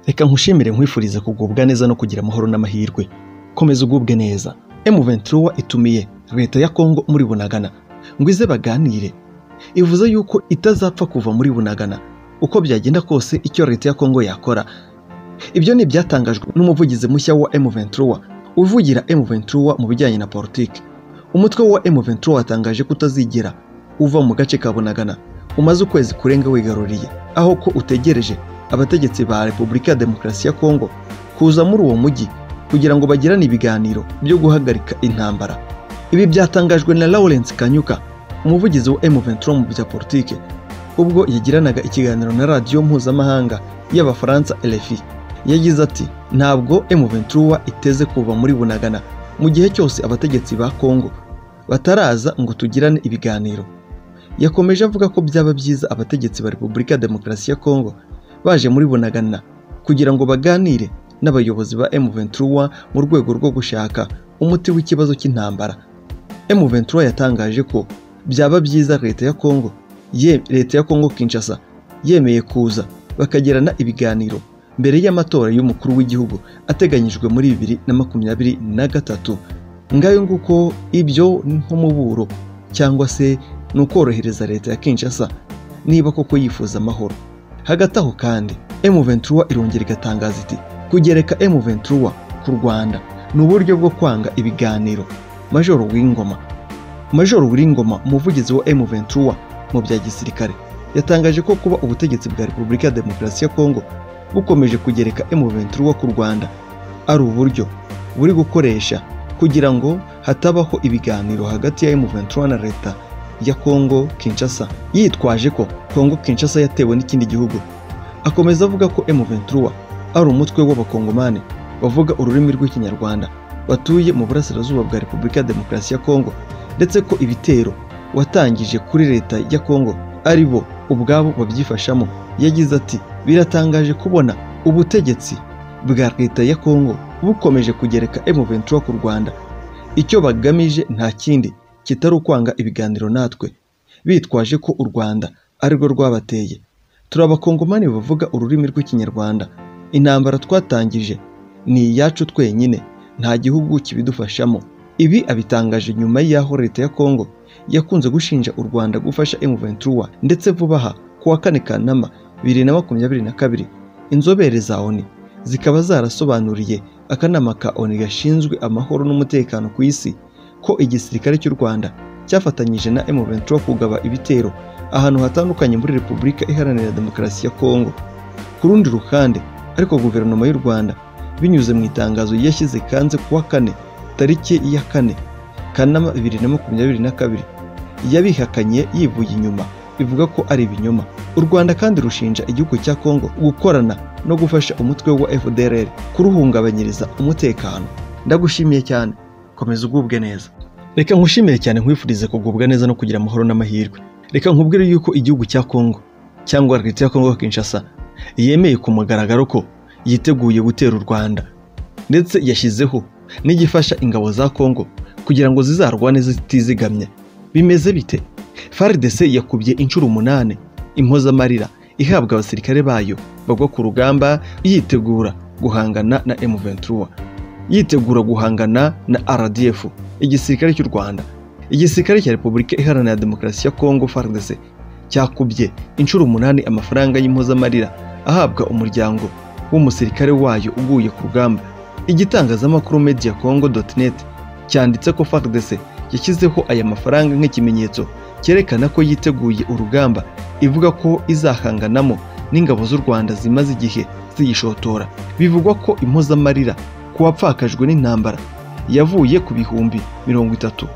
reka nkushimire nkwifurize kugubwa neza no kugira amahoro n'amahirwe komeza ugubwe neza M23 itumiye leta ya Kongo muri Bunagana ngo ize baganire ivuze yuko itazapfa kuva muri Bunagana uko byagenda kose icyo leta ya Kongo yakora ibyo ni ibyatangajwe n'umuvugizi mushya wa M23 uvugira M23 mu bijyanye na politiki umutwe wa M23 watangaje ko utazigera uva mu gace ka Bunagana umaze ukwezi kurenga wigaruriye aho ko utegereje abategetsi ba Repubulika ya Demokarasi ya Kongo kuza muri uwo mujyi kugira ngo bagirane ibiganiro byo guhagarika intambara ibi byatangajwe na Lawrence Kanyuka umuvugizi wa M23 mu bya politike ubwo yagiranaga ikiganiro na radiyo mpuzamahanga y'abafaransa RFI yagize ati ntabwo M23 iteze kuva muri Bunagana mu gihe cyose abategetsi ba Kongo bataraza ngo tugirane ibiganiro yakomeje avuga ko byaba byiza abategetsi ba Repubulika ya Demokarasi ya Kongo baje muri Bunagana kugira ngo baganire n'abayobozi ba M23 mu rwego rwo gushaka umuti w'ikibazo cy'intambara M23 yatangaje ko byaba byiza leta ya Kongo ye leta ya Kongo Kinshasa yemeye kuza bakagirana ibiganiro mbere y'amatora y'umukuru w'igihugu ateganyijwe muri bibiri na makumyabiri na gatatu ngayo nguko ibyo nk'umuburo cyangwa se ni ukorohereza leta ya Kinshasa niba koko yifuza amahoro hagati aho kandi M23 irongera igatangaza iti kugereka M23 ku Rwanda ni uburyo bwo kwanga ibiganiro Majoro Wingoma Majoro Wingoma umuvugizi wa M23 mu bya gisirikare yatangaje ko kuba ubutegetsi bwa Repubulika ya Demokarasi ya Kongo bukomeje kugereka M23 ku Rwanda ari uburyo buri gukoresha kugira ngo hatabaho ibiganiro hagati ya M23 na leta ya Kongo Kinshasa yitwaje ko Kongo Kinshasa yatewe n'ikindi gihugu akomeza avuga ko M23 ari umutwe w'abakongomani bavuga ururimi rw'ikinyarwanda batuye mu burasirazuba bwa Repubulika ya Demokarasi ya Kongo ndetse ko ibitero watangije kuri leta ya Kongo ari bo ubwabo babyifashamo yagize ati biratangaje kubona ubutegetsi bwa leta ya Kongo bukomeje kugereka M23 ku Rwanda icyo bagamije nta kindi kitari ukwanga ibiganiro natwe bitwaje ko u Rwanda arirwo rwabateye turi abakongomani bavuga ururimi rw'ikinyarwanda intambara twatangije ni iyacu twenyine nta gihugu kibidufashamo ibi abitangaje nyuma y'aho leta ya Kongo yakunze gushinja u Rwanda gufasha M23 ndetse vuba aha ku wa kane Kanama bibiri na makumyabiri na kabiri inzobere za ONU zikaba zarasobanuriye akanama ka ONU gashinzwe amahoro n'umutekano ku isi ko igisirikare cy'u Rwanda cyafatanyije na M23 kugaba ibitero ahantu hatandukanye muri Repubulika Iharanira Demokarasi ya Kongo ku rundi ruhande ariko guverinoma y'u Rwanda binyuze mu itangazo yashyize kanze kuwa kane tariki ya kane Kanama bibiri na makumyabiri na kabiri yabihakanye yivuye inyuma bivuga ko ari ibinyoma u Rwanda kandi rushinja igihugu cya Kongo gukorana no gufasha umutwe wa FDLR kuruhungabanyiriza umutekano ndagushimiye cyane komeza ugubwe neza reka nkushimire cyane nkwifurize kugubwa neza no kugira amahoro n'amahirwe reka nkubwire yuko igihugu cya Kongo cyangwa leta ya Kongo Kinshasa yemeye ku mugaragaro ko yiteguye gutera u Rwanda ndetse yashyizeho n'igifasha ingabo za Kongo kugira ngo zizarwane zitizigamye bimeze bite FARDC yakubye inshuro umunani impozamarira ihabwa abasirikare bayo bagwa ku rugamba yitegura guhangana na M23 yitegura guhangana na RDF igisirikare cy'u Rwanda igisirikare cya Repubulika Iharanira Demokarasi ya Kongo FARDC cyakubye inshuro umunani amafaranga y'impozamarira ahabwa umuryango w'umusirikare wayo uguye ku rugamba igitangazamakuru media congo.net cyanditse ko FARDC yashyizeho aya mafaranga nk'ikimenyetso cyerekana ko yiteguye urugamba ivuga ko izahanganamo n'ingabo z'u Rwanda zimaze igihe ziyishotora bivugwa ko impozamarira ku wapfakajwe n'intambara yavuye ku bihumbi mirongo itatu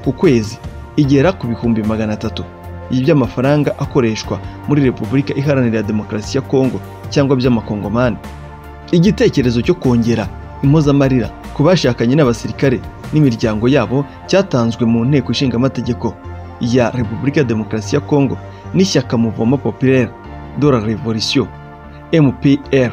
ku kwezi igera ku bihumbi magana atatu by'amafaranga akoreshwa muri repubulika iharanira demokarasi ya kongo cyangwa by'amakongomani igitekerezo cyo kongera impozamarira ku bashakanye n'abasirikare n'imiryango yabo cyatanzwe mu nteko ishinga amategeko ya repubulika ya demokarasi ya kongo n'ishyaka muvoma populaire de la revolution mpr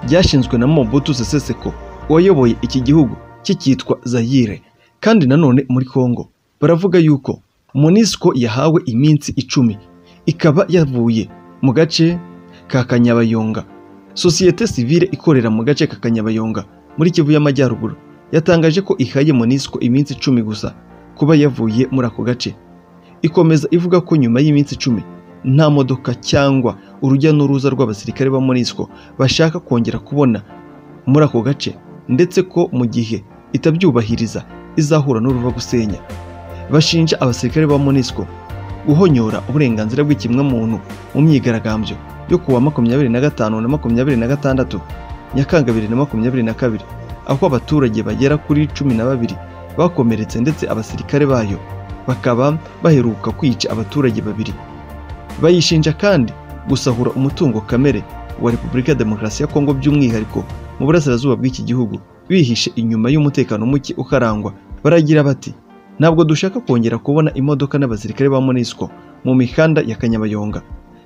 ryashinzwe na mobutu seseseko wayoboye iki gihugu kikitwa Zaire kandi nanone muri Kongo baravuga yuko Monisco yahawe iminsi icumi ikaba yavuye mu gace ka Kanyabayonga sosiyete sivile ikorera mu gace ka kanyabayonga muri kivu y'amajyaruguru yatangaje ko ihaye monisco iminsi icumi gusa kuba yavuye muri ako gace ikomeza ivuga ko nyuma y'iminsi icumi nta modoka cyangwa urujya n'uruza rw'abasirikare ba monisco bashaka kongera kubona muri ako gace ndetse ko mu gihe itabyubahiriza izahura n'uruva gusenya bashinja abasirikare ba monisco guhonyora uburenganzira bw'ikimwamuntu mu myigaragambyo yo kuwa makumyabiri na gatanu na makumyabiri na gatandatu nyakanga bibiri na makumyabiri na kabiri aho abaturage bagera kuri cumi na babiri bakomeretse ndetse abasirikare bayo bakaba baheruka kwica abaturage babiri bayishinja kandi gusahura umutungo kamere wa repubulika ya demokarasi ya kongo by'umwihariko mu burasirazuba bw'iki gihugu bihishe inyuma y'umutekano muke ukarangwa baragira bati ntabwo dushaka kongera kubona imodoka n'abasirikare ba monisco mu mihanda ya kanyabayonga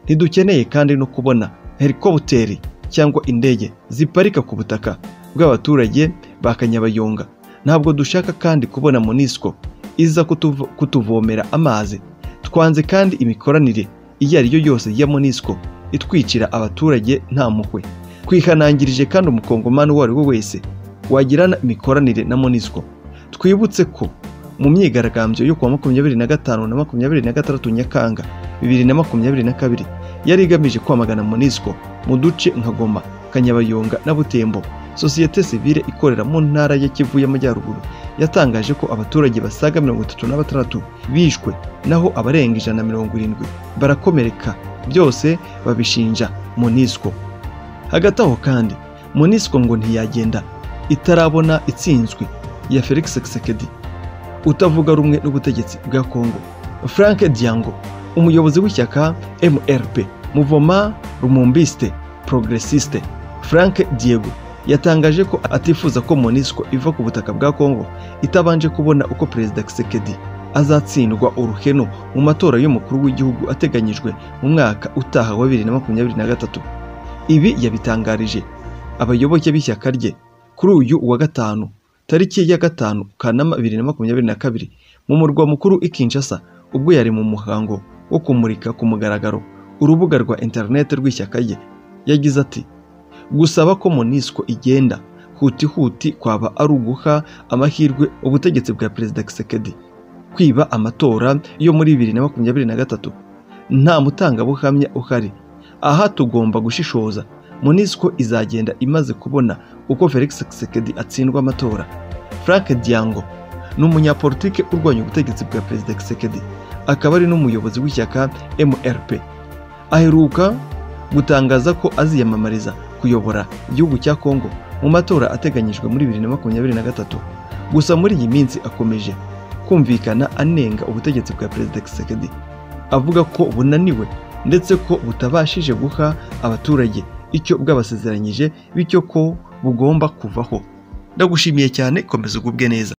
ntidukeneye kandi no kubona helikoputeri cyangwa indege ziparika ku butaka bw'abaturage ba kanyabayonga ntabwo dushaka kandi kubona monisco iza kutuvo- kutuvomera amazi twanze kandi imikoranire iyo ari yo yose ya monisco itwicira abaturage nta mpuhwe twihanangirije kandi umukongomani uwo ari we wese wagirana imikoranire na monisco twibutse ko mu myigaragambyo yo kuwa makumyabiri na gatanu na makumyabiri na gatandatu nyakanga bibiri na makumyabiri na kabiri yari igamije kwamagana monisco mu duce nka goma kanyabayonga na butembo sosiyete sivile ikorera mu ntara ya kivu y'amajyaruguru yatangaje ko abaturage basaga mirongo itatu na batandatu bishwe naho abarenga ijana na mirongo irindwi barakomereka byose babishinja monisco hagati aho kandi monisco ngo ntiyagenda itarabona itsinzwe ya felix sekedi utavuga rumwe n'ubutegetsi bwa Kongo Frank Diango umuyobozi w'ishyaka MRP Muvoma Rumumbiste Progressiste Frank Diego yatangaje ko atifuza ko Monisco iva ku butaka bwa Kongo itabanje kubona uko Perezida Tshisekedi azatsindwa uruhenu mu matora y'umukuru w'igihugu ateganyijwe mu mwaka utaha wa 2023 ibi yabitangarije abayoboke b'ishyaka rye kuri uyu wa gatanu tariki ya gatanu kanama bibiri na makumyabiri na kabiri mu murwa mukuru i Kinshasa ubwo yari mu muhango wo kumurika ku mugaragaro urubuga rwa interineti rw'ishyaka rye yagize ati gusaba ko monisco igenda hutihuti kwaba ari uguha amahirwe ubutegetsi bwa perezida Kisekedi kwiba amatora yo muri bibiri na makumyabiri na gatatu nta mutangabuhamya uhari aha tugomba gushishoza monisco izagenda imaze kubona uko felix Kisekedi atsindwa amatora Frank Diango ni umunyapolitike urwanya ubutegetsi bwa perezida Kisekedi akaba ari n'umuyobozi w'ishyaka MRP aheruka gutangaza ko aziyamamariza kuyobora igihugu cya Kongo mu matora ateganyijwe muri 2023 gusa muri iyi minsi akomeje kumvikana anenga ubutegetsi bwa perezida Kisekedi avuga ko bunaniwe ndetse ko butabashije guha abaturage icyo bwabasezeranyije bityo ko bugomba kuvaho ndagushimiye cyane komeza ugubwe neza